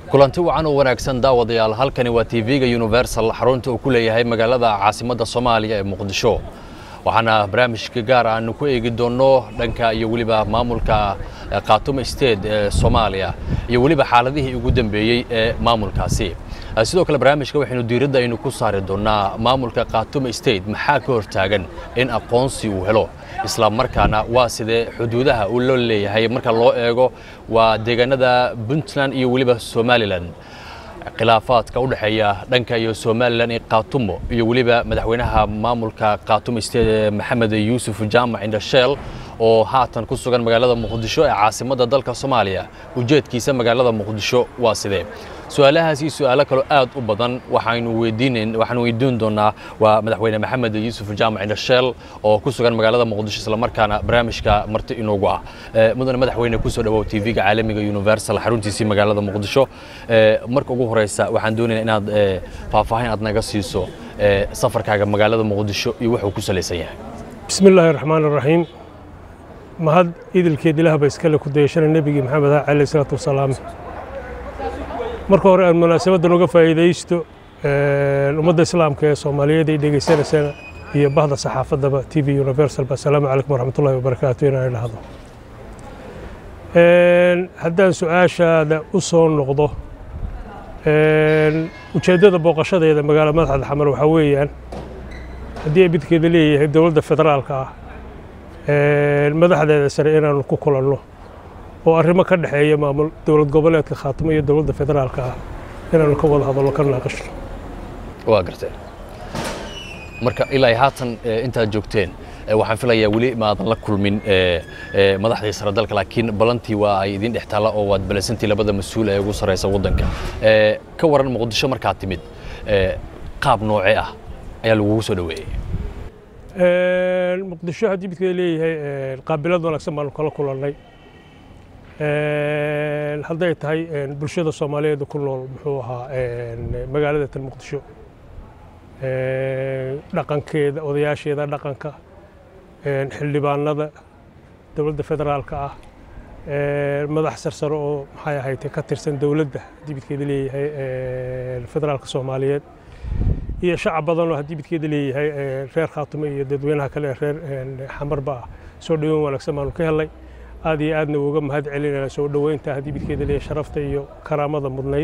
kulanti wacan oo wanaagsan daawadayaal halkani waa tv-ga universal xarunta uu ku leeyahay magaalada caasimadda soomaaliya ee muqdisho waxaana barnaamijka gaar aanu ku eegi doonno dhanka iyo weliba maamulka khaatumo state ee soomaaliya iyo weliba xaaladihii ugu dambeeyey ee maamulkaasi sidoo kale barnaamijka waxaynu diiradda aynu ku saari doonnaa maamulka khaatumo state maxaa ka hortaagan in aqoonsi uu helo isla markaana waa sidee xuduudaha uu loo leeyahay marka loo eego waa deegaanada puntland iyo weliba somalilan khilaafaadka u dhexeeya dhanka iyo somalilan iyo khaatumo iyo weliba madaxweynaha maamulka khaatumo state maxamed yuusuf jaamac indhasheel oo haatan ku sugan magaalada muqdisho ee caasimadda dalka soomaaliya ujeedkiisa magaalada muqdisho waa sidee su-aalahaas iyo su-aalo kaloo aad u badan waxaynu weydiinayn waxaanu weydiin doonaa waa madaxweyne maxamed yuusuf jaamac indhasheel oo ku sugan magaalada muqdisho isla markaana barnaamijka marti inoogu ah mudane madaxweyne kusoo dhawow tv-ga caalamiga universal xaruntiisii magaalada muqdisho marka ugu horeysa waxaan doonayaa inaad faahfaahin aad naga siiso safarkaaga magaalada muqdisho iyo wuxuu ku salaysan yahay bismi illaahi raxmaan iraxiim mahad idilkeed ilaahba iskale ku dayashana nebigii maxamed ah calayh isalaatu wasalaam marka hore aan munaasabaddan uga faa'iidaysto ummadda islaamka ee soomaaliyeed ay dhegaysanaysana iyo bahda saxaafaddaba t v universal assalaamu calaykum waraxmatullahi wabarakaatu inaan idhaahdo haddaan su-aashaada u soo noqdo ujeeddada booqashadeeda magaala madaxda xamar waxaa weeyaan haddii ay midkeeda leeyahay dowladda federaalka ah madaxdeeda sare inaanu ku kulanno oo arrimo ka dhexeeya maamul dowlad goboleedka khaatimo iyo dowladda federaalka ah inaanu ka wada hadallo ka naaqashno waa garteen marka ilaa haatan intaad joogteen waxaan filayaa weli maadan la kulmin madaxdii sare dalka laakiin balantii waa ay idin dhex taalla oo waad balasantii labada mas-uul ee ugu sarreysa waddanka ka waran muqdisho markaad timid qaab noocee ah ayaa lagugu soo dhoweeyey muqdisho haddii midkeeda leeyahay qaabilad wanaagsan baanu kala kulannay hadday tahay bulshada soomaaliyeed ku nool muxuu ahaa magaalada tan muqdisho dhaqankeeda odayaasheeda dhaqanka xildhibaanada dowladda federaalka ah madax sarsare oo maxay ahayd ka tirsan dowladda haddii midkeeda leeyahay federaalka soomaaliyeed iyo shacab badan oo haddii midkeeda leeyahay reer khaatumo iyo dadweynaha kale ee reer xamarba ah soo dhoweyn wanaagsan baanu ka helnay aad iyo aadna uga mahad celinayna soo dhoweynta haddii midkeeda leeyahay sharafta iyo karaamada mudnayd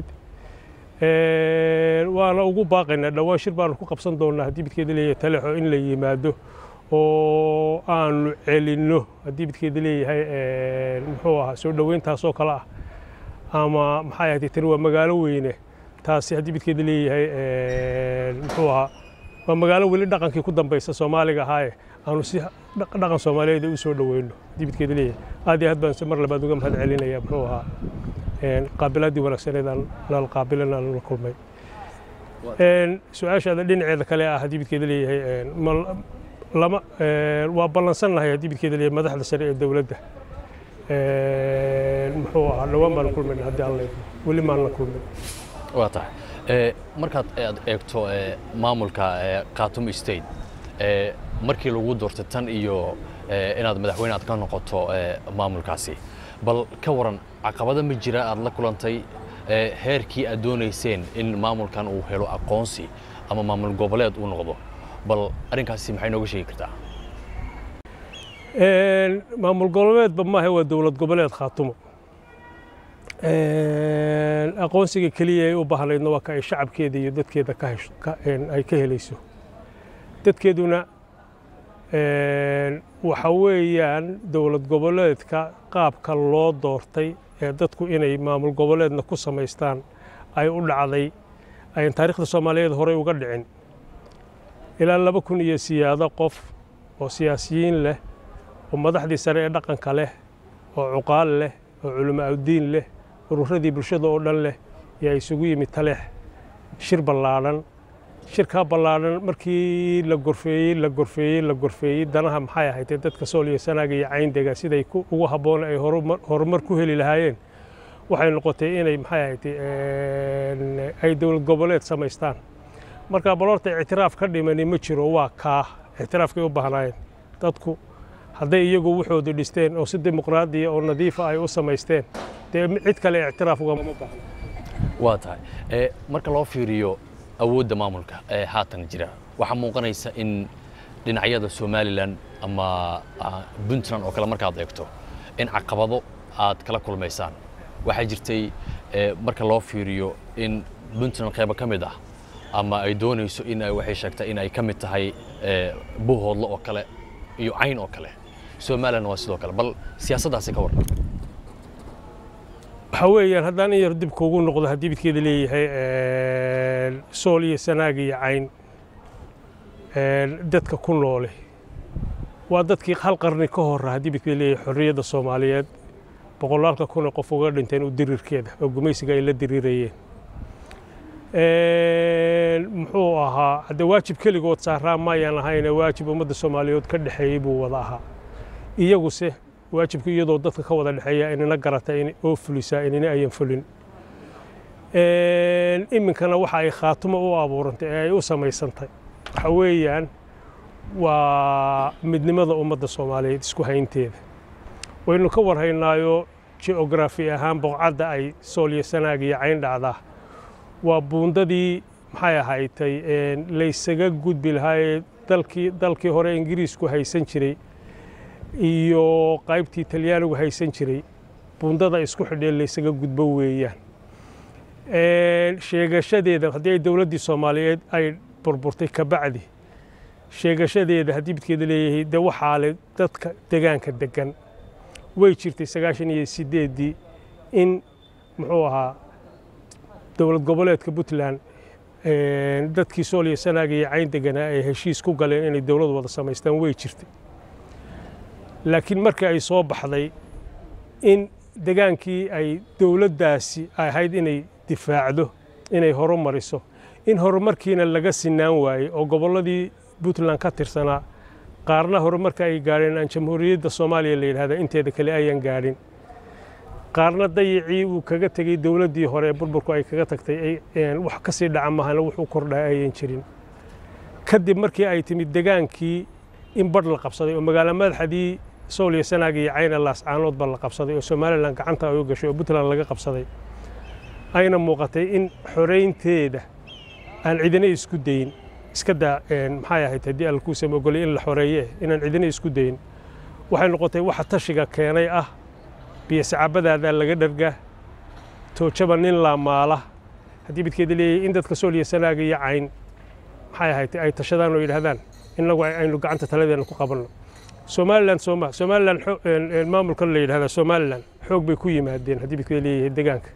waana ugu baaqaynaa dhowaan shir baanu ku qabsan doonaa haddii midkeeda leeyahay talexo in la yimaado oo aanu celinno haddii midkeeda leeyahay muxuu ahaa soo dhoweyntaasoo kale ah ama maxay ahayd tani waa magaalo weyne taasi haddii midkeeda leeyahay muxuu ahaa waa magaalo weli dhaqankii ku dambaysa soomaaliga ahaaye aanu si dhaqan soomaaliyeed u soo dhoweyno haddii midkeeda leeyahay aad iyo aad baan mar labaad uga mahad celinaya muxuu ahaa qaabilaadii wanaagsaneed aan nala qaabilan aan la kulmay su-aashaada dhinaceeda kale ah haddii midkeeda leeyahay lama waa ballansannahay haddii midkeeda leeyahay madaxda sare ee dowladda muxuu ahaa dhowaan baanu kulmayna haddii aan leedo weli maanla kulmin waa tahay markaad aad eegto maamulka khaatumo state markii lagu doortay tan iyo inaad madaxweyne aad ka noqoto maamulkaasi bal ka waran caqabado ma jira aad la kulantay heerkii aad doonayseen in maamulkan uu helo aqoonsi ama maamul goboleed uu noqdo bal arrinkaasi maxay nooga sheegi kartaa maamul goboleedba maaha waa dowlad goboleed khaatumo aqoonsiga keliya ay u baahnaydna waa ka ay shacabkeeda iyo dadkeeda ay ka helayso dadkeeduna waxa weeyaan dowlad goboleedka qaabka loo doortay ee dadku inay maamul goboleedna ku samaystaan ay u dhacday ayan taariikhda soomaaliyeed horey uga dhicin ilaa laba kun iyo siyaado qof oo siyaasiyiin leh oo madaxdii sare ee dhaqanka leh oo cuqaal leh oo culamo awdiin leh ururadii bulshada oo dhan leh yaa isugu yimid taleex shir ballaadhan shirkaa ballaadhan markii la gorfeeyey la gorfeeyey la gorfeeyey danaha maxay ahaydee dadka sool iyo sanaaga iyo cayndega siday ugu habboon ay horumar ku heli lahaayeen waxay noqotay inay maxay ahayd ay dowlad goboleed samaystaan marka baloorta ictiraaf ka dhimani ma jiro waa kaa ictiraafkay u baahnaayeen dadku hadday iyagu wuxooda dhisteen oo si dimuqraadiya oo nadiifa ay u samaysteen dee cid kale ictiraaf ugama baahna waa tahay marka loo fiiriyo awoodda maamulka ee haatan jira waxaa muuqanaysa in dhinacyada somalilan ama puntland oo kale markaad eegto in caqabado aad kala kulmaysaan waxaa jirtay marka loo fiiriyo in puntland qaybo ka mid ah ama ay doonayso in ay waxay sheegtay in ay ka mid tahay buhoodlo oo kale iyo cayn oo kale somalilan waa sidoo kale bal siyaasaddaasi ka warran waxaa weeyaan haddaan in yar dib kuugu noqdo haddii midkeeda leeyahay sool iyo sanaag iyo cayn dadka ku noole waa dadkii hal qarni ka hora haddii midkeeda leeyahay xorriyadda soomaaliyeed boqolaalka kun ee qof uga dhinteen u dirirkeeda oo gumaysiga ay la dirirayeen muxuu ahaa hadde waajib keligood saaraa maayaan ahayne waajib ummadda soomaaliyeed ka dhexeeyey buu wada ahaa iyaguse waajibku iyadoo dadka ka wada dhexeeya inina garata oo fulisaa inina ayan fulin iminkana waxa ay khaatumo u abuurantay ee ay u samaysantay waxa weeyaan waa midnimada ummadda soomaaliyeed isku haynteeda waynu ka warhaynaayo geografi ahaan boqcadda ay soolyo sanaag iyo cayn dhacdaa waa buundadii maxay ahaydtay laysaga gudbi lahaa ee dalkii dalkii hore ingiriisku haysan jiray iyo qaybtii talyaanigu haysan jiray buundada isku xidhee laysaga gudbo weeyaan sheegashadeeda haddii ay dowladdii soomaaliyeed ay burburtay kabacdi sheegashadeeda haddii midkeeda leeyahay de waxaa le dadka degaanka degan way jirtay sagaashan iyo sideeddii in muxuu ahaa dowlad goboleedka puntland dadkii sool iyo sanaag iyo cayn deganaa ay heshiis ku galeen inay dowlad wada samaystaan way jirtay laakiin markii ay soo baxday in degaankii ay dowladdaasi ahayd inay difaacdo inay horumariso in horumarkiina laga sinaan waayey oo gobolladii puntland ka tirsanaa qaarna horumarka ay gaadheen aan jamhuuriyadda soomaaliya la yidhahda inteeda kale ayaan gaadhin qaarna dayacii uu kaga tegey dowladdii hore ee burburku ay kaga tagtay wax ka sii dhaca mahana wuxuu kordhaa ayan jirin kadib markii ay timid degaankii in badh la qabsaday oo magaalo madaxdii sool iyo sanaag iyo cayna laascaanoodba la qabsaday oo somalilan gacanta ay u gashay oo puntland laga qabsaday ayna muuqatay in xoraynteeda aan cidina isku dayin iska daa maxay ahayd haddii alkuusam ogolay in la xoreeye inaan cidina isku dayin waxay noqotay waxa tashiga keenay ah biyo sacaabadaadaa laga dharga toojaba nin laamaala haddii midkeeda leeyahay in dadka sool iyo sanaaga iyo cayn maxay ahayd ay tashadaan oo yidhaahdaan innagu aynu gacanta taladeena ku qabanno somalilan sooma somalilan maamulkan la yidhahdaa somalilan xoog bay ku yimaadeen haddii midkeeda leeyahay degaanka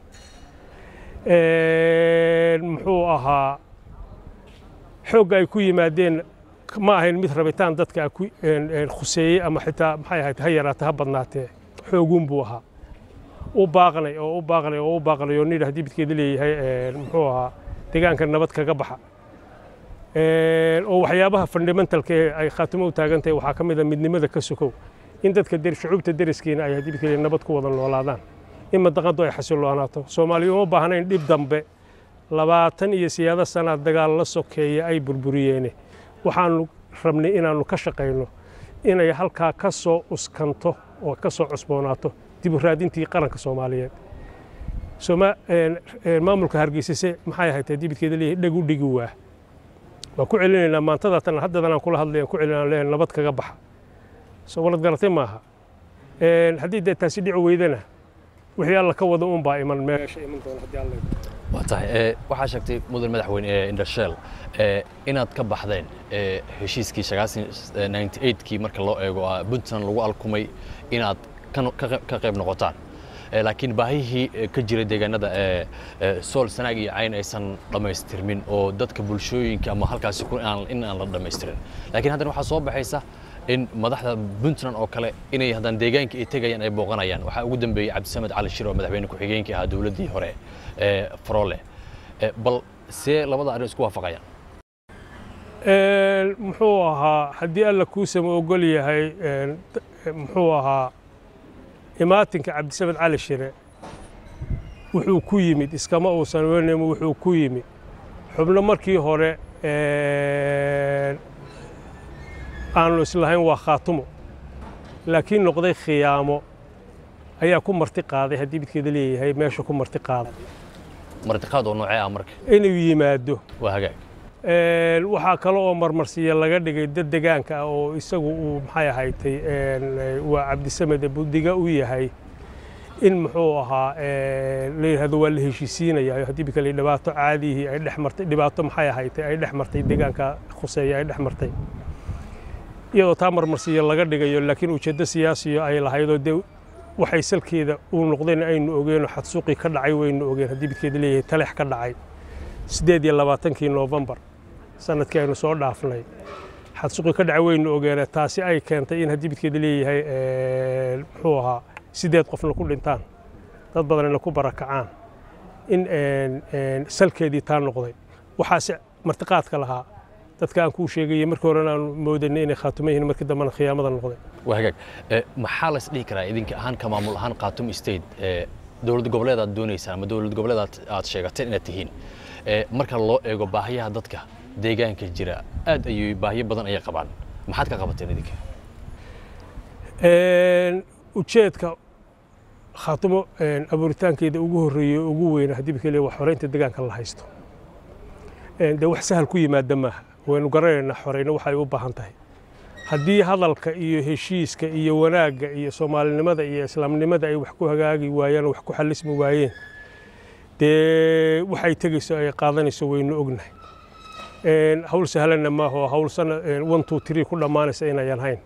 muxuu ahaa xoogga ay ku yimaadeen ma ahayn mid rabitaan dadka khuseeyey ama xitaa maxay ahayd ha yaraata ha badnaatee xooguun buu ahaa u baaqnay oo u baaqnay oo u baaqnay oo nidha haddii midkeeda leeyahay muxuu ahaa deegaanka nabad kaga baxa oo waxyaabaha fundamentalka ee ay khaatimo u taagan tahay waxaa ka mid a midnimada ka sokow in dadka shucuubta deriskiina ay haddii midkeeda nabad ku wada noolaadaan in madaqadu ay xasiloonaato soomaaliya uma baahnayn dhib dambe labaatan iyo siyaado sanaad dagaal la sokeeya ay burburiyeene waxaanu rabnay inaannu ka shaqayno inay halkaa ka soo uskanto oo ka soo cusboonaato dib u raadintii qaranka soomaaliyeed maamulka hargeysase maxay ahayd dibidkeeda leeyahay dheg u dhigi waa waan ku celinaynaa maantada tan haddadan aan kula hadlay aan ku celinaa leeyahay nabad kaga baxa soo walad garatay maaha haddii dee taasi dhici weydana wixii alla ka wada uun baa iman meesha iman doona haddii alla waa tahay waxaa sheegtay mudan madaxweyne ee indhasheel inaad ka baxdeen heshiiskii kii marka loo eego puntland lagu alkumay inaad ka qayb noqotaan laakiin baahihii ka jira deegaanada sool sanaag iyo cayn aysan dhammaystirmin oo dadka bulshooyinka ama halkaasi in aan la dhammaystirin laakiin haddana waxaa soo baxaysa in madaxda puntland oo kale inay haddaan deegaanka ay tegayaan ay booqanayaan waxaa ugu dambeeyey cabdisamed cali shir oo madaxweyne ku-xigeenkii ahaa dowladdii hore ee farole bal see labada arrin isku waafaqayaan muxuu ahaa haddii alla kuusama ogol yahay muxuu ahaa imaatinka cabdisamed cali shire wuxuu ku yimid iskama uusan weynaymo wuxuu ku yimid xubno markii hore aanu islahayn waa khaatumo laakiin noqday khiyaamo ayaa ku marti qaaday haddii midkeeda leeyahay meesha ku marti qaaday martiqaad oo noocee ah marka inuu yimaado waa hagaag Een, waxaa kale oo marmarsiya laga dhigay dad degaanka ah oo isagu uu maxay ahaytay een, eh, waa cabdisamed budiga u yahay in muxuu ahaa een, la yidhahdo waa la heshiisiinaya haddii bikale dhibaato caadihii ay dhex martay dhibaato maxay ahaytay ay dhex martay degaanka khuseeya ay dhex martay iyadoo taa marmarsiya laga dhigayo laakiin ujeeddo siyaasiyo ay lahaydoo dee waxay salkeeda uu noqdeen aynu ogeen oo xadsuuqii ka dhacay waynu ogeen haddii bidkeeda leeyahay talex ka dhacay sideed iyo labaatankii noofembar sanadkii aynu soo dhaafnay xadsuuqii ka dhacay waynu ogeene taasi ay keentay in haddii bidkeeda leeyahay een, muxuu ahaa sideed qofna ku dhintaan dad badanna ku barakacaan in een, een, salkeedii taa noqday waxaase martiqaadka lahaa dadka aan kuu sheegayay markii horena aan moodanay inay khaatumo yihiin markii dambena khiyaamada noqday waa hagaag Eh, maxaa las dhihi karaa idinka ahaan ka maamul ahaan khatum state eh, dowlad goboleed aad doonaysaan ama dowlad goboleed aad- aad sheegateen inaad tihiin Eh, marka loo eego baahiyaha dadka deegaanka jira aad ayay baahiyo badan ayay qabaan maxaad ka qabateen idinka Een, ujeedka khaatumo een, abuuritaankeeda ugu horreeyey oo ugu weyna haddii bikale waa xoreynta deegaanka la haysto Een, dee wax sahal ku yimaada maaha waynu garanaynaa xoreyno waxay u baahan tahay haddii hadalka iyo heshiiska iyo wanaagga iyo soomaalinimada iyo islaamnimada ay wax ku hagaagi waayeen oo wax ku xalismi waayeen dee waxay tegayso ay qaadanayso waynu ognahay Een, hawl sahlanna maaha oo hawl sana een, one two three ku dhammaanaysa inayan hayn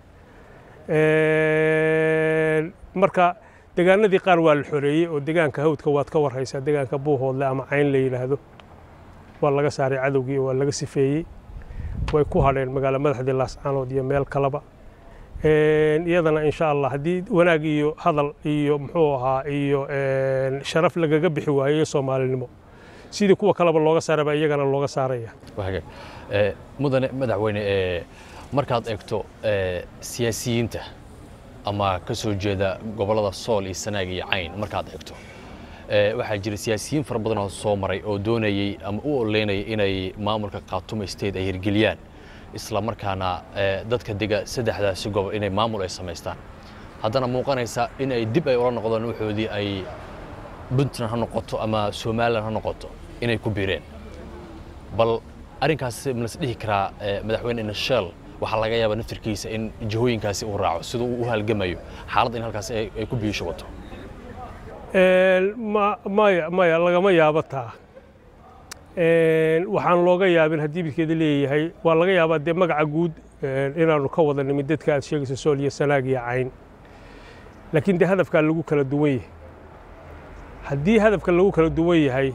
Een, marka degaanadii qaar waa la xoreeyey oo degaanka hawdka waad ka warhaysaa degaanka buuhoodle ama cayn la yidhaahdo waa laga saaray cadowgii waa laga sifeeyey way ku hadheen magaalo madaxdii laascaanood iyo meel kaleba Een, iyadana insha allah haddii wanaag iyo hadal iyo muxuu ahaa iyo een, sharaf lagaga bixi waayo iyo soomaalinimo sidii kuwa kaleba looga saaraba iyagana looga saaraya waa hagaag Eh, mudane madaxweyne eh, markaad eegto eh, siyaasiyiinta ama ka soo jeeda gobollada sool iyo sanaag iyo cayn markaad eegto Eh, waxaa jira siyaasiyiin fara badan oo soo maray oo doonayey ama u oleynayay inay maamulka khaatumo state ay hirgeliyaan isla markaana eh, dadka dega saddexdaasi gobol inay maamul ay samaystaan haddana muuqanaysa in ay dib ay ula noqdaan waxoodii ay puntland ha noqoto ama somalilan ha noqoto inay ku biireen bal arrinkaas malas dhihi karaa eh, madaxweyne nashel waxaa laga yaabaa naftirkiisa in jihooyinkaasi uu raaco siduu uu u halgamayo xaaladda in halkaas ay ay ku biisho wato Een, ma- maya maya lagama yaabo taa Een, waxaan looga yaabin haddii bidkeeda leeyahay waa laga yaabaa dee magaca guud een, inaanu ka wada nimid dadka aad sheegayso sool iyo sanaag iyo cayn laakiin dee hadafkaa lagu kala duwan yahay haddii hadafka lagu kala duwan yahay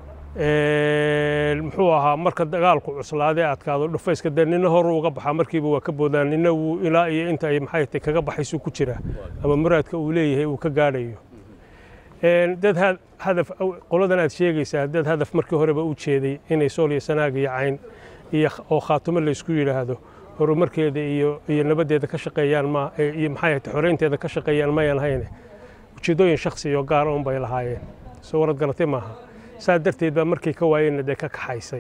een, muxuu ahaa marka dagaalku cuslaadee adkaado dhufayska dee nina horu uga baxaa markiiba waa ka boodaan nina wuu ilaa iyo inta ay maxay tahay kaga baxaysuu ku jira ama muraadka uu leeyahay uu ka gaadhayo Een, dad ha- hadaf qoladan aad sheegaysaa dad hadaf markii horeba u jeeday inay sool iyo sanaag iyo cayn iyo kh- oo khaatumo laysku yidhaahdo horumarkeeda iyo iyo nabaddeeda ka shaqeeyaan ma e- iyo maxay ahayd xoreynteeda ka shaqeeyaan mayan hayne ujeeddooyin shakhsi iyo gaara un bay lahaayeen soo warad garatay maaha saa darteed baa markay ka waayeenna dee ka kaxaysay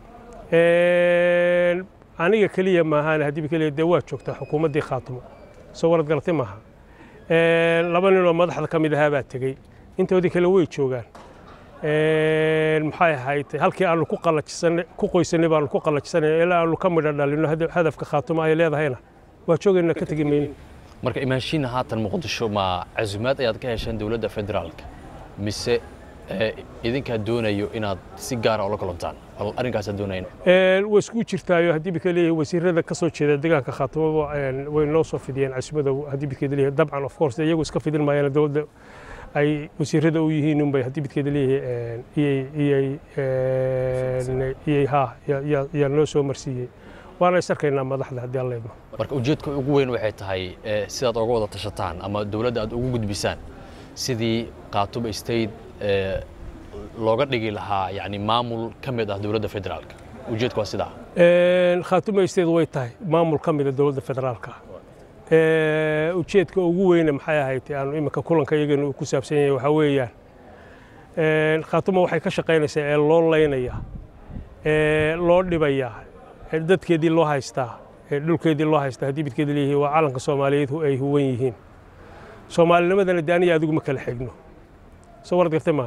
Een, aniga keliya maahaan haddii keliya dee waa joogtaa xukuumaddii khaatumo soo warad garatay maaha Een, laba nin oo madaxda ka mid ahaa baa tegey intoodii kale way joogaan Een, maxay ahayd halkii aanu ku qalajisanay ku qoysanay baanu ku qalajisanay ilaa aanu ka midho dhalino hada- hadafka khaatumo ay leedahayna waa joogayna ka tegi mayno marka imaanshiina haatan muqdisho ma casumaad ayaad ka hesheen dowladda federaalka mise eh, idinkaa doonayo inaad si gaara ula kulantaan bal arrinkaasaa doonayn Een, way isku jirtaayo haddii bika leeyahay wasiirada ka soo jeeda deegaanka khaatumo way noo soo fidiyeen casumada haddii bidkeeda leeyahay dabcan of course iyagu iska fidin maayaan dowladda ay wasiirada u yihiin unbay haddii bidkeeda leeyahay iyay iyay een, iyay ha ya- ya- yaa noo soo marsiiyey waana is arkaynaa madaxda haddii alla idmo marka ujeedka ugu weyn waxay tahay eh, sidaad oga wada tashataan ama dowladda aad ugu gudbisaan sidii khaatumo state eh, looga dhigi lahaa yani maamul ka mid ah dowladda federaalka ujeedka waa sidaa Een, khaatumo isteed way tahay maamul ka mida dowladda federaalka Ee, ujeedka ugu weyne maxay ahayd aanu imika kulanka iyagana uu ku saabsan yahay waxaa weeyaan een, khaatumo waxay ka shaqaynaysaa ee loo leynaya ee loo dhibaya ee dadkeedii loo haystaa ee dhulkeedii loo haystaa haddii bidkeeda leeyihiin waa calanka soomaaliyeed hu- ay huwan yihiin soomaalinimadana de aniga adigu ma kala xigno soo warad gartay maaha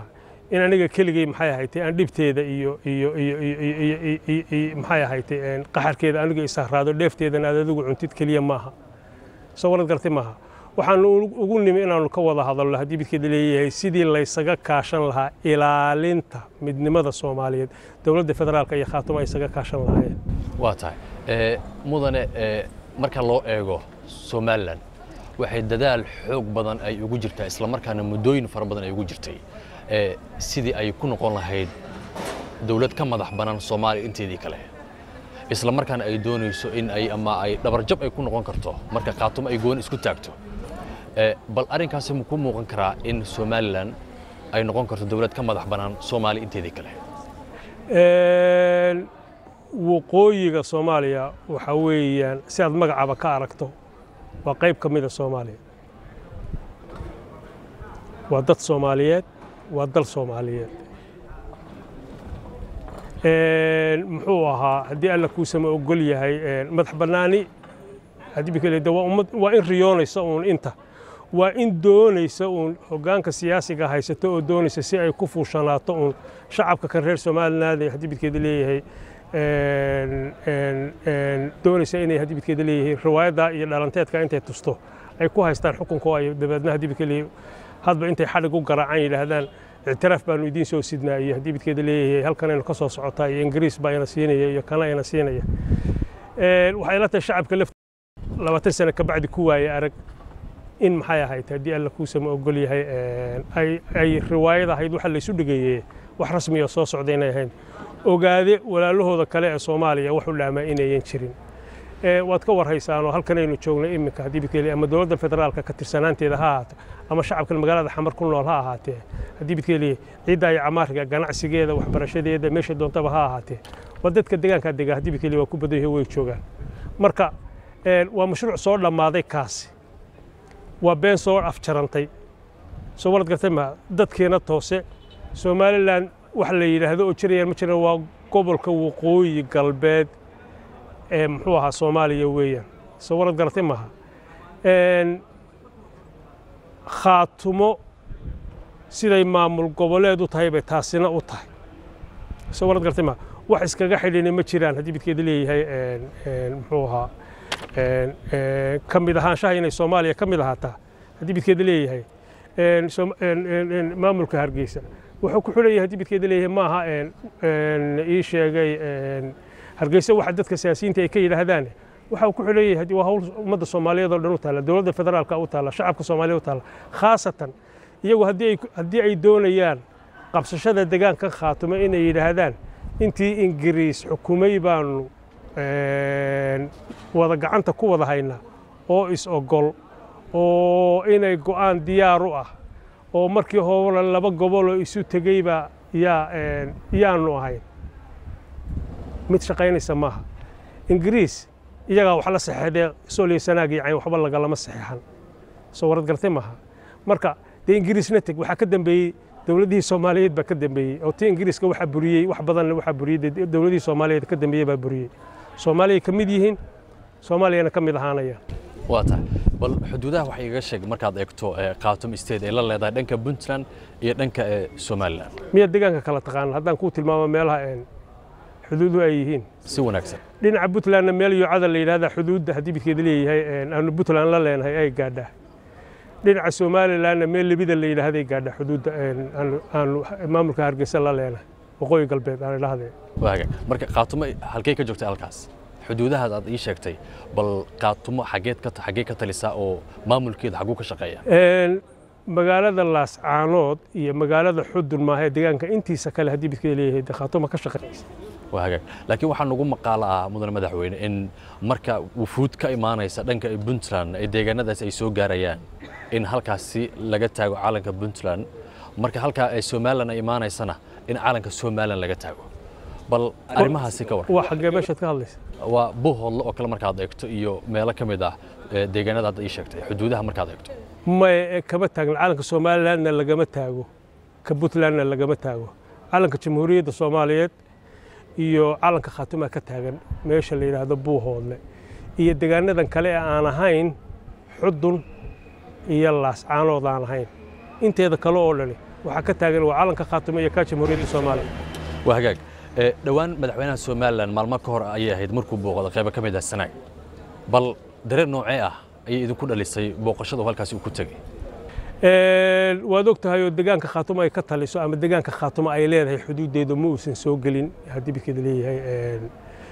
in aniga keligay maxay ahaytay aan dhibteeda iyo iyo iyo iyo maxay ahaytay qaxarkeeda aniga isahraado dheefteedana aad adigu cuntid keliya maaha soo warad gartay maaha waxaanu ugu nimi inaanu ka wada hadalno haddii midkeeda leeyahay sidii laysaga kaashan lahaa ilaalinta midnimada soomaaliyeed dowladda federaalka iyo khaatuma ay isaga kaashan lahaayeen waa tahay mudane marka loo eego somalilan waxay dadaal xoog badan ay ugu jirtaa islamarkaana muddooyin fara badan ay ugu jirtay sidii ay ku noqon lahayd dowlad ka madax bannaan soomaaliya inteedii kale isla markaana ay doonayso in ay ama ay dhabarjab ay ku noqon karto marka khaatumo ay gooni isku taagto bal arrinkaasi ma ku muuqan karaa in somalilan ay noqon karto dowlad ka madax bannaan soomaaliya inteedii kale waqooyiga soomaaliya waxaa weeyaan si aad magacaaba ka aragto waa qayb ka mida soomaaliya waa dad soomaaliyeed waa dal soomaaliyeed muxuu ahaa haddii alla kuusama ogol yahay madax bannaani waa in riyoonaysa uun inta waa in doonaysa uun hoggaanka siyaasiga haysato oo doonaysa si ay ku fuushanaato uun shacabka kan reer somaliland haddii midkeeda leeyahay doonaysa inay haddii midkeeda leeyahay riwaayadda iyo dhalanteedka intay tusto ay ku haystaan xukunka ay dabeedna haddii midkeeda leeyahay hadba intay xadhig u garaacaan yidhaahdaan ictiraaf baanu idiin soo sidnaa iyo haddii midkeeda leeyahay halkanaynu ka soo socotaa iyo ingiriis baa ina siinaya iyo kana ina siinaya waxay la tahay shacabka lafta labaatan sano ka bacdi ku waaye arag in maxay ahayd haddii alla kuusama ogol yahay ay riwaayad ahayd waxa laysu dhigeeyey wax rasmiya soo socda inay ahayn ogaade walaalahooda kale ee soomaaliya wax u dhaamaa inayan jirin waad ka warhaysaanoo halkanaynu joognay iminka haddii bidkeeli ama dowladda federaalka ka tirsanaanteeda ha ahaato ama shacabkan magaalada xamar ku nool ha ahaatee haddii bidkeeli ciidda iyo camaarka ganacsigeeda waxbarashadeeda meesha doontaba ha ahaatee waa dadka deegaankaa dega haddii bidkeeli waa ku badan yahay way joogaan marka waa mashruuc soo dhammaaday kaasi waa been soo afjarantay soo warad gartay ma dadkeena toose somalilan wax la yidhaahdo oo jirayaan ma jiraan waa gobolka waqooyi galbeed ee muxuu ahaa soomaaliya weeyaan soo warad garatay maaha khaatumo siday maamul goboleed u tahay bay taasina u tahay soo warad garatay maaha wax iskaga xidhini ma jiraan haddii midkeeda leeyahay muxuu ahaa ka mid ahaanshaha inay soomaaliya ka mid ahaataa haddii midkeeda leeyahay maamulka hargeysa wuxuu ku xulan yahay haddii midkeeda leeyahay maaha ii sheegay hargeysa waxa dadka siyaasiyiinta ay ka yidhaahdaan waxa uu ku xulan yahay waa hawl ummadda soomaaliyeed oo dhan u taalla dowladda federaalka u taalla shacabka soomaaliya u taalla khaasatan iyagu haddii ay doonayaan qabsashada deegaanka khaatumo inay yidhaahdaan intii ingiriis xukumay baanu wada gacanta ku wada haynaa oo is-ogol oo inay go'aan diyaar u ah oo markii hore laba goboloo isu tegeyba yaa yaanu ahayn mid shaqaynaysa maaha ingiriis iyagaa wax la saxeexdee sooliyo sanaag iyo cayn waxba lagalama saxeexan soo warad gartay maaha marka dee ingiriisna teg waxaa ka dambeeyey dowladihii soomaaliyeed baa ka dambeeyey oo ti ingiriiska waxaa buriyey wax badanna waxaa buriyey dowladihii soomaaliyeed ka dambeeyey baa buriyey soomaaliyay ka mid yihiin soomaaliyana ka mid ahaanayaan waa tahay bal xuduudaha waxay iga sheeg markaad eegto khatum state ay la leedahay dhanka puntland iyo dhanka somalilan miyaad deegaanka kala taqaana haddaan kuu tilmaamo meelaha xuduuduhu ay yihiin si wanaagsan dhinaca puntlandna meel yuucada la yidhahda xuduudda haddii midkeeda leeyahay aanu puntland la leenahay ay gaadhaa dhinaca somalilanna meel lebida la yidhaahday gaadhaa xuduudda aanu maamulka hargeysa la leenahay waqooyi galbeed aan idhahdee waaga marka khaatumo halkey ka joogtay halkaas xuduudahaas aad ii sheegtay bal khaatumo xageed ka xaggee ka talisaa oo maamulkeeda xagguu ka shaqeeya magaalada laascaanood iyo magaalada xudun maaha ee deegaanka intiisa kale haddii midkeeda leeyahay dee khaatuma ka shaqeynaysa waa hagaag laakiin waxaa nagu maqaalo ah mudane madaxweyne in marka wufuud ka imaanaysa dhanka puntland ee deegaanadaas ay soo gaarayaan in halkaasi laga taago calanka puntland marka halkaa ay somalilan ay imaanaysana in calanka somalilan laga taago bal arrimahaasi ka waran waa xaggee meeshaad ka hadlaysa waa buuhoodle oo kale markaad eegto iyo meelo ka mid ah deegaanada aad ii sheegtay xuduudaha markaad eegto may kama taagna calanka somalilandna lagama taago ka puntlandna lagama taago calanka jamhuuriyadda soomaaliyeed iyo calanka khaatuma ka taagan meesha la yidhaahdo buuhoodle iyo deegaanadan kale ee aan ahayn xudun iyo laascaanood aan ahayn inteeda kale oo dhani waxaa ka taagan waa calanka khaatumo iyo kaa jamhuuriyadda soomaaliya waa hagaag ee, dhowaan madaxweynaha somalilan maalmo ka hor ayay ahayd markuu booqdo qaybo ka mid ah sanaag bal dareen noocee ah ayay idinku dhalisay booqashada uu halkaasi uu ku tegey Een, waad og tahay oo deegaanka khaatumo ay ka taliso ama deegaanka khaatumo ay leedahay xuduudeedu ma uusan soo gelin haddii bidkeeda leeyahay een,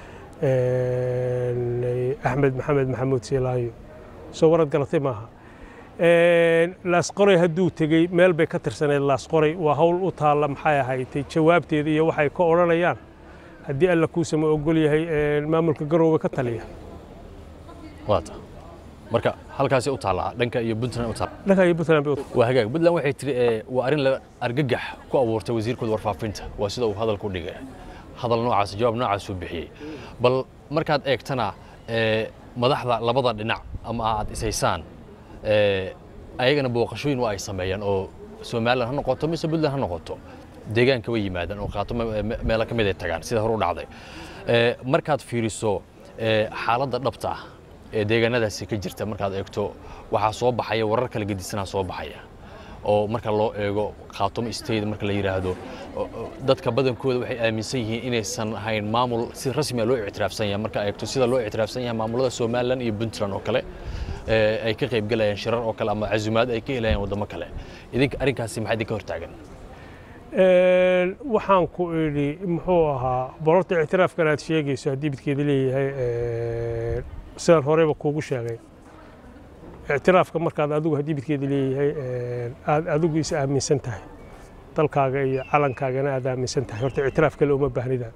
een, axmed maxamed maxamuud siilaayo soo warad galatay maaha Een, laasqoray hadduu tegey meel bay ka tirsaneyd laasqoray waa hawl u taalla maxay ahaydtay jawaabteeda iyo waxay ka odhanayaan haddii alla kuusama ogol yahay een, maamulka garoowe ka taliya waata marka halkaasi u taallaa dhanka iyo puntland u taalla dhanka iyo puntland bay u waa hagaag puntland waxay tiri ee, waa arrin la argagax ku abuurtay wasiirkooda warfaafinta waa sida uu hadalku u dhigay hadal noocaas jawaab noocaas uu bixiyey bal markaad eegtana ee, madaxda labada dhinac ama aad ishaysaan ee, ayagana booqashooyin waa ay sameeyaan oo somalilan ha noqoto mise puntland ha noqoto deegaanka way yimaadaan oo qaatumo me- meelo ka mid ay tagaan sida hore u dhacday Ee, markaad fiiriso ee, xaaladda dhabta ah ee deegaanadaasi ka jirta markaad eegto waxaa soo baxaya warar kala gedisanaa soo baxaya oo marka loo eego khaatumo state marka la yidhaahdo o- o- dadka badankooda waxay aaminsan yihiin inaysan ahayn maamul si rasmi ah loo ictiraafsan yahay marka eegto sida loo ictiraafsan yahay maamulada somalilan iyo puntland oo kale ee, ay ka qayb galayaan shirar oo kale ama casumaad ay ka helayaan waddamo kale idinka arrinkaasi maxaa idinka hortaagan Een, waxaan ku idhi muxuu ahaa bolorta ictiraafkan aad sheegayso haddii bidkeeda leeyahay een, sidaan horeyba kuugu sheegay ictiraafka markaad adigu haddii bidkeeda leeyahay een, aad adigu is aaminsan tahay dalkaaga iyo calankaagana aad aaminsan tahay horta ictiraaf kale uma baahnidaan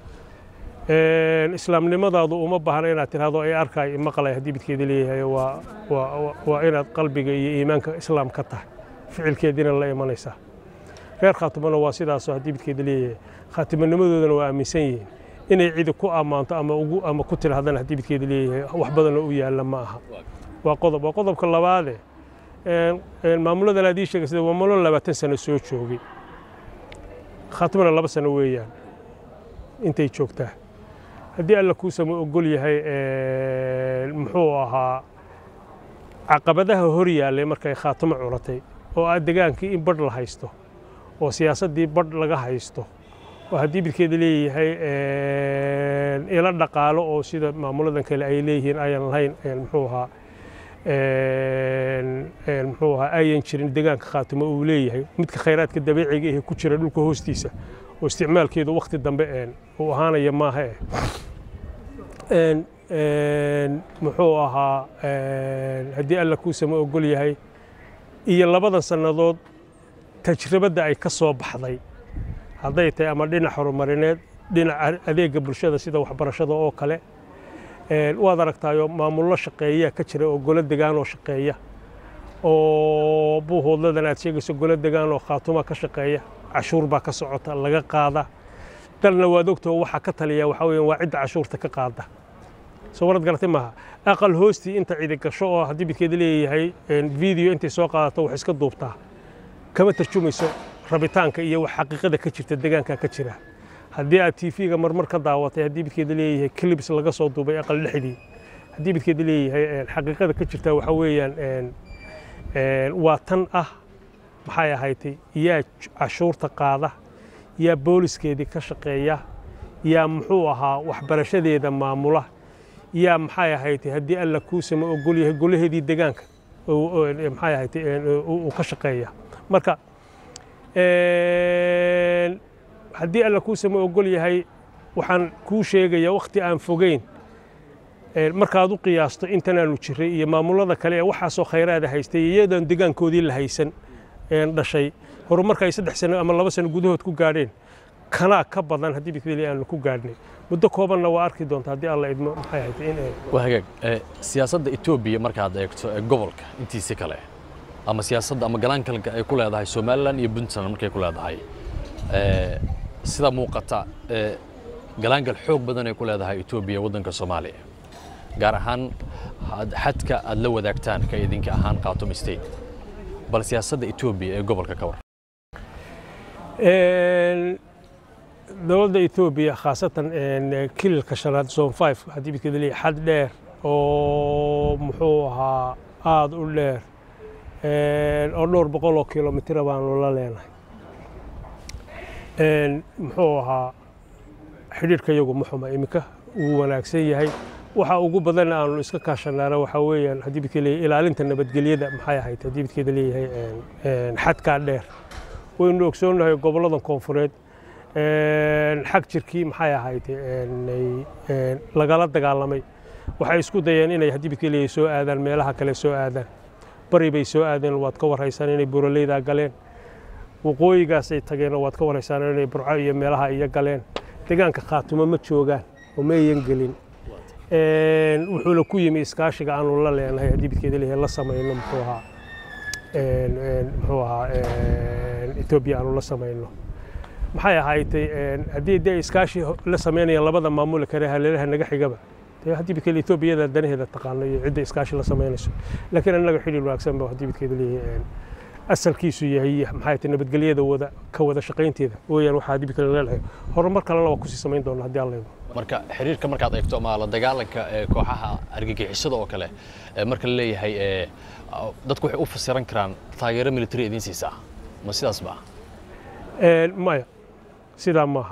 Een, islaamnimadaadu uma baahna inaad tidhahdo ay arkay maqlay haddii bidkeeda leeyahay waa waa- waa- waa inaad qalbiga iyo iimaanka islaam ka tahay ficilkeediina la imanaysaa reer khaatimona waa sidaasoo haddii midkeeda leeyahay khaatimannimadoodana waa aaminsan yihiin inay cidi ku ammaanto ama ugu ama ku tidhaahdana haddii midkeeda leeyahay wax badanoo u yaalla ma aha waa qodob waa qodobka labaade een- een maamuladan aad ii sheegay sida waa maamulo labaatan sano soo joogay khaatimona laba sano weeyaan intay joogtaa haddii alla kuusama ogol yahay een, muxuu ahaa caqabadaha hor yaallay markay khaatimo culatay oo ah degaankii in badh la haysto oo siyaasaddii badh laga haysto oo haddii midkeeda leeyahay een, ilo dhaqaalo oo sida maamuladan kale ay leeyihiin ayan lahayn een, muxuu ahaa een, een, muxuu ahaa ayan jirin degaanka khaatimo uu leeyahay midka khayraadka dabiiciga ee ku jira dhulka hoostiisa oo isticmaalkeedu wakhti dambe een, uu ahaanaya maaha eh een, een, muxuu ahaa een, haddii alla kuusama ogol yahay iyo labadan sannadood tajribadda ay ka soo baxday hadday tahay ama dhinac horumarineed dhinaca adeega bulshada sida waxbarashada oo kale een, waad aragtaayo maamullo shaqeeya ka jira oo golo degaan oo shaqeeya oo buuhoodladan aad sheegayso golo degaan oo khaatuma ka shaqeeya cashuur baa ka socota laga qaada dalna waad ogtao waxaa ka taliya waxaa weeyaan waa cidda cashuurta ka qaada soo warad garatay maaha aqal hoostii inta cidi gasho oo haddii midkeeda leeyahay een, video intay soo qaadato wax iska duubtaa kama tarjumayso rabitaanka iyo wax xaqiiqada ka jirta deegaanka ka jira haddii aad tv-ga marmar ka daawatay haddii midkeeda leeyahay clips laga soo duubay aqal dhexdii haddii midkeeda leeyahay een, xaqiiqada ka jirta waxa weeyaan een, een, waa tan ah maxay ahaydtay yaa j- cashuurta qaada yaa booliskeedii ka shaqeeya yaa muxuu ahaa waxbarashadeeda maamula yaa maxay ahaydtay haddii alla kuusama ogol yahay golaheedii degaanka oo- oo- ee, maxay ahaydtay een, uu uu ka shaqeeya marka een, haddii alla kuusama ogol yahay waxaan kuu sheegaya wakhti aan fogeyn een, markaad u qiyaasto intanaanu jiray iyo maamulada kale ee waxaasoo khayraada haystay iyadoon degaankoodii la haysan een, dhashay horumarka ay saddex sano ama laba sano gudahood ku gaadheen kanaa ka badan haddii bikdeli aanu ku gaadhnay muddo koobanna waa arki doonta haddii alla idmo maxay ahayd in ay waa hagaag ee, siyaasadda etoobiya markaad eegto ee gobolka intiisi kale ama siyaasadda ama galaankalka ay ku leedahay somalilan iyo puntland markay ku leedahay ee, sida muuqata ee, galaangal xoog badan ay ku leedahay etoobiya waddanka soomaaliya gaar ahaan had- xadka aad la wadaagtaan ka idinka ahaan khatum state bal siyaasadda etoobiya ee gobolka ka war Een, dowladda etoobiya khaasatan een, kililka shanaad zone five haddii midkeeda leeyahay xad dheer oo muxuu ahaa aada u dheer een, oo dhowr boqol oo kilomitira baanu la leenahay muxuu ahaa xidhiidhka iyagu muxuma iminka wuu wanaagsan yahay waxa ugu badan aanu iska kaashanaana waxaa weeyaan haddii bidka leeyahay ilaalinta nabadgelyada maxay ahayd haddii bidkeeda leeyahay xadkaa dheer waynu ogsoonnahay gobolladan koonfureed xag jirkii maxay ahayd lagala dagaalamay waxay isku dayeen inay haddii bidka leeyahay soo aadaan meelaha kale soo aadaan bari bay soo aadeen waad ka warhaysaan inay buraleydaa galeen waqooyigaasay tageenoo waad ka warhaysaan inay burco iyo meelaha iyo galeen deegaanka khaatumo ma joogaan oo mayan gelin wuxuuna ku yimi iskaashiga aanu la leenahay haddii bidkeeda leeyahay la samayno muxuu ahaa muxuu ahaa etoobiya aanu la samayno maxay ahaaytay haddii dee iskaashi la samaynayaan labada maamule kale haleelaha naga xigaba dee haddii bidkeeda etoobiyada danaheeda taqaano iyo cidda iskaashi la samaynayso laakiin annaga xidhiir wanaagsan ba haddii bidkeeda leeyahay asalkiisu yahay maxay tahay nabadgelyada wada ka wada shaqaynteeda weeyaan waxaa haddii bidkeeda leedahay horumar kalena waa kusii samayn doona haddii alla idmo marka xiriirka markaad eegto ama la dagaalanka kooxaha argagixisada oo kale marka la leeyahay dadku waxay u fasiran karaan taageero military idiin siisaa ma sidaas ba maya sidaa maaha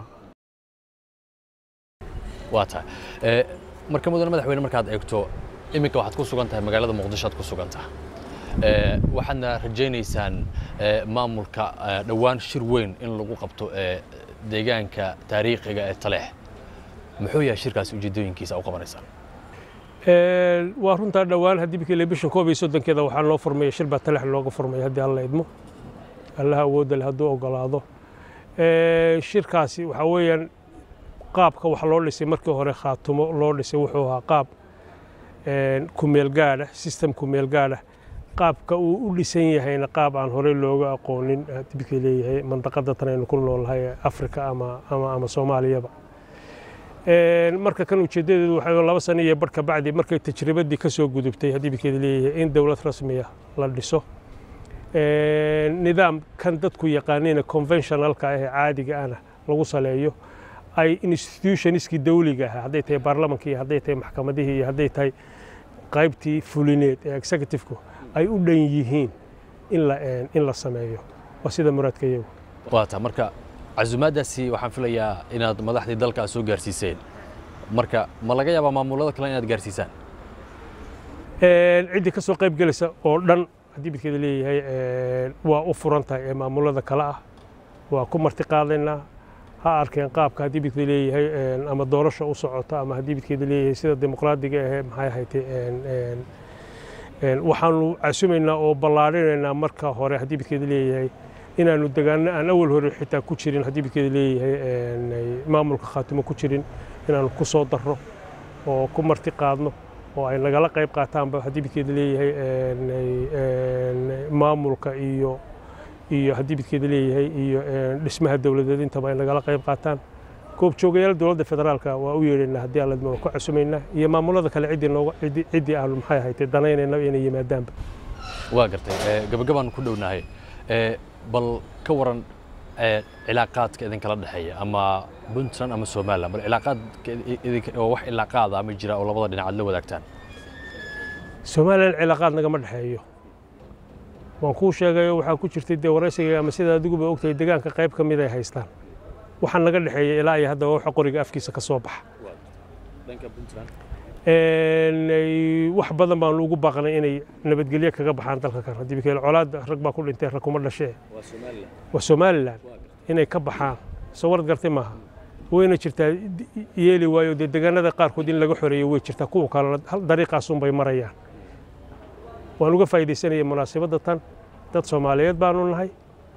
waa tahay marka mudane madaxweyne markaad eegto iminka waxaad ku sugan tahay magaalada muqdisho aad ku sugan tahay waxaadna rajaynaysaan maamulka dhowaan shir weyn in lagu qabto deegaanka taariikhiga ee taleex muxuu yahay shirkaasi ujeedooyinkiisa u qabanaysaan waa runtaa dhowaan haddii bikile bishan koob iyo soddonkeeda waxaa loo furmaya shir baa talex looga furmaya haddii alla idmo allaha awoodda leh hadduu ogolaado shirkaasi waxaa weeyaan qaabka wax loo dhisay markii hore khaatumo loo dhisay wuxuu ahaa qaab kumeel gaadha system kumeel gaadha qaabka uu u dhisan yahayna qaab aan horey looga aqoonin haddii bikii leeyahay mandaqada tan aynu ku noolnahay afrika ama ama ama soomaaliyaba marka kan ujeeddadeedu waxay laba sano iyo barh ka bacdi markay tajribadii ka soo gudubtay haddii bikeeda leeyahay in dowlad rasmiya la dhiso nidaam kan dadku yaqaanina conventionalka ah ee caadiga ahna lagu saleeyo ay institutionskii dawliga ahaa hadday tahay baarlamankii iyo hadday tahay maxkamadihii iyo hadday tahay qaybtii fulineed ee executive-ku ay u dhan yihiin in la in la sameeyo waa sida muraadka iyagu waata marka casumaaddaasi waxaan filayaa inaad madaxdii dalka aad soo gaarsiiseen marka ma laga yaabaa maamulada kale inaad gaarsiisaan ciddii ka soo qayb gelaysa oo dhan haddii bidkeeda leeyahay waa u furan tahay ee maamulada kale ah waa ku marti qaadaynaa ha arkeen qaabka haddii bidkeeda leeyahay ama doorasha u socota ama haddii bidkeeda leeyahay sida dimuqraadiga ahee maxay ahaytay waxaanu casumaynaa oo ballaarinaynaa marka hore haddii bidkeeda leeyahay inaanu degaano aan awal hore xitaa ku jirin haddii bidkeeda leeyahay maamulka khaatimo ku jirin inaanu ku soo darro oo ku marti qaadno oo ay nagala qayb qaataanba haddii bidkeeda leeyahay maamulka iyo iyo haddii bidkeeda leeyahay iyo dhismaha dowladeed intaba ay nagala qayb qaataan goobjoogayaal dowladda federaalka waa u yeedhaynaa haddii alladma waa ku casumaynaa iyo maamulada kale ciddii nooga ciddii aanu maxay ahaytay danaynayna inay yimaadaanba waa gartay gabagabaan ku dhownahay bal ka waran cilaaqaadka idinkala dhexeeya ama puntland ama somaliland bal cilaaqaadka oo wax cilaaqaada ma jira oo labada dhinac aad la wadaagtaan somaliland cilaaqaad nagama dhexeeyo waan kuu sheegayo waxaa ku jirtay dee waraysiga ama sida adiguba ogtahay deegaanka qayb ka mid ay haystaan waxaa naga dhexeeya ilaa iyo hadda waxa qoriga afkiisa ka soo baxa wax badan baanu ugu baaqnay inay nabadgelyo kaga baxaan dalka kan haddii bikeel colaadda rag baa ku dhintay rag kuma dhashee waa somaliland inay ka baxaan soo warad gartay maaha wayna jirtaa yeeli waayo dee deegaanada qaarkood in laga xoreeyo way jirtaa kuwa kalena dariiqaasun bay marayaan waan uga faa'iidaysanayay munaasabadda tan dad soomaaliyeed baanu nahay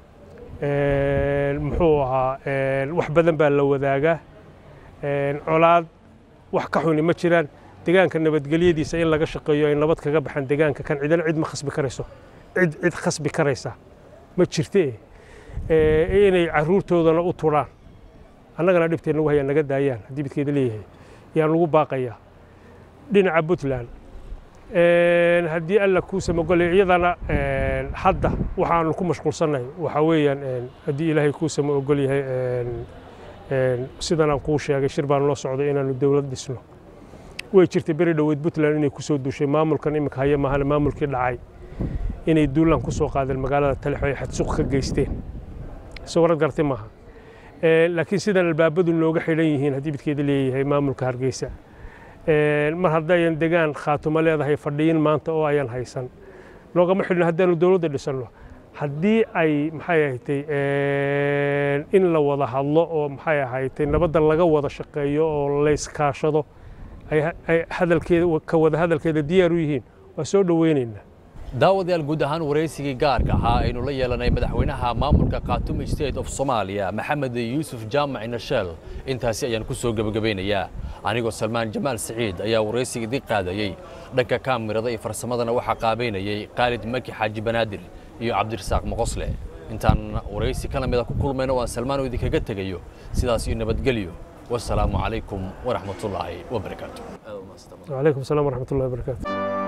muxuu ahaa wax badan baa la wadaagaa colaad wax ka xuni ma jiraan deegaanka nabadgelyadiisa in laga shaqeeyo ay nabad kaga baxaan deegaanka kan cidana cid ma khasbi karayso cid cid khasbi karaysa ma jirte inay caruurtoodana u turaan annagana dhibtee nagu hayaan naga daayaan haddii bidkeeda leeyahay yaan lagu baaqayaa dhinaca puntland haddii alla kuu samogolay iyadana hadda waxaanu ku mashquulsannahay waxaa weeyaan haddii ilaahay kuu samo ogol yahay sidan aan kuu sheegay shir baan loo socday inaanu dowlad dhisno way jirtay beri dhoweyd puntland inay ku soo duushay maamulkan iminka haya maahana maamulkii dhacay inay duulaan ku soo qaadeen magaalada talexo ay xadsuq ka geysteen soo warad gartay maaha laakiin sidan albaabadu nooga xidhan yihiin haddii midkeeda leeyahay maamulka hargeysa mar haddayan degaan khaatumo leedahay fadhiyin maanta oo ayan haysan noogama xidhno haddaanu dowladda dhisanno haddii ay maxay ahatay in la wada hadlo oo maxay ahatay nabadda laga wada shaqeeyo oo layskaashado ay hadalkeeda ka wada hadalkeeda diyaar u yihiin waa soo dhoweynaynaa daawadayaal guud ahaan waraysigii gaarka ahaa aynu la yeelanay madaxweynaha maamulka khaatume state of soomaaliya maxamed yuusuf jaamac nasheel intaasi ayaan ku soo gebagabeynayaa anigoo salmaan jamaal siciid ayaa waraysiga idin qaadayey dhanka kaamirada iyo farsamadana waxaa qaabeynayey khaalid maki xaaji banaadir iyo cabdirasaaq moqosle intaan waraysi ka lamida ku kulmayno waan salmaan oo idinkaga tegayo sidaas iyo nabadgelyo wasalaamu calaykum waraxmatullaahi wabarakaatu وعليكم السلام ورحمة الله وبركاته